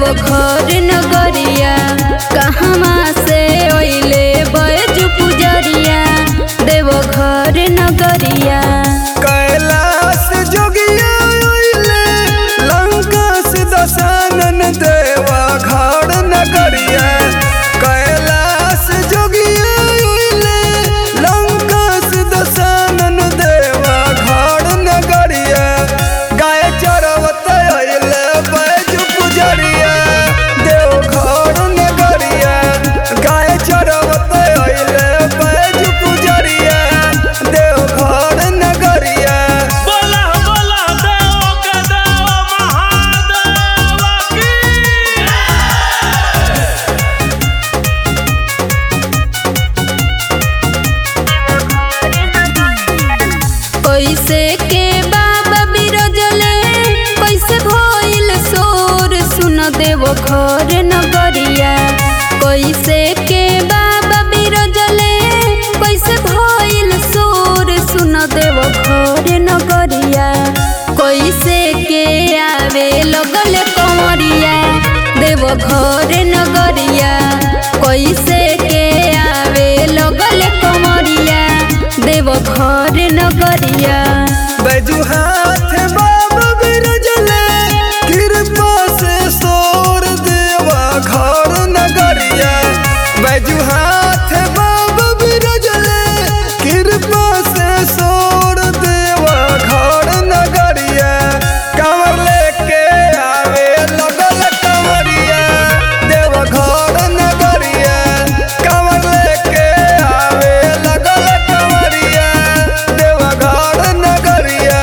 देवघर नगरिया कहवा से ओइले बैज पुजरिया देवघर नगरिया कैलाश जोगिया ओइले लंका से दशानन देवा घाड़ नगरिया कैलाश जोगिया ओइले लंका से दशानन देवा घाड़ नगरिया गाय चरवत ओइले बैज पुजरिया देव घाड़ नगरिया गाय चरवत ओइले बैज पुजरिया देव घाड़ नगरिया बोला बोला देव के देव महादेव की कैसे के बाबा बिरजले कैसे भइल सोर सुन देवघर नगरिया कैसे के बाबा बिरजले कैसे भइल सोर सुन देवघर नगरिया कैसे के आवे लगल कंवरिया देवघर नगरिया कैसे के आवे लगल कंवरिया देवघर नगरिया बैजू हाथ बाबा बिरजले कृपा से सोर देवा घर नगरिया बैजू हाथ बाबा बिरजले कृपा से सोर देवा घर नगरिया कमर लेके आवे लगल कमरिया देवा घर नगरिया कमर लेके आवे लगल कमरिया देवा घर नगरिया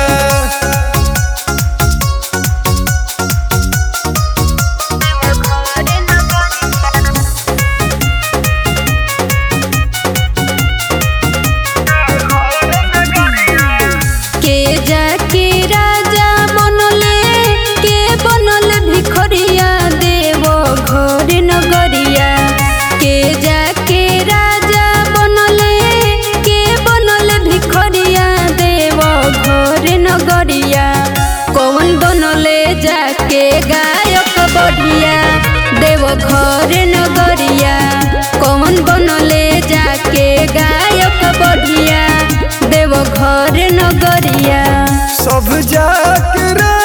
के जाके राजा बनले के बनल भिखरिया देव घर नगरिया के जाके राजा बनले के बनल भिखरिया देव घर नगरिया कौन बनले जाके गायक बढ़िया देव घर नगरिया कौन बनले जाके गायक बढ़िया देव घर नगरिया सब जाके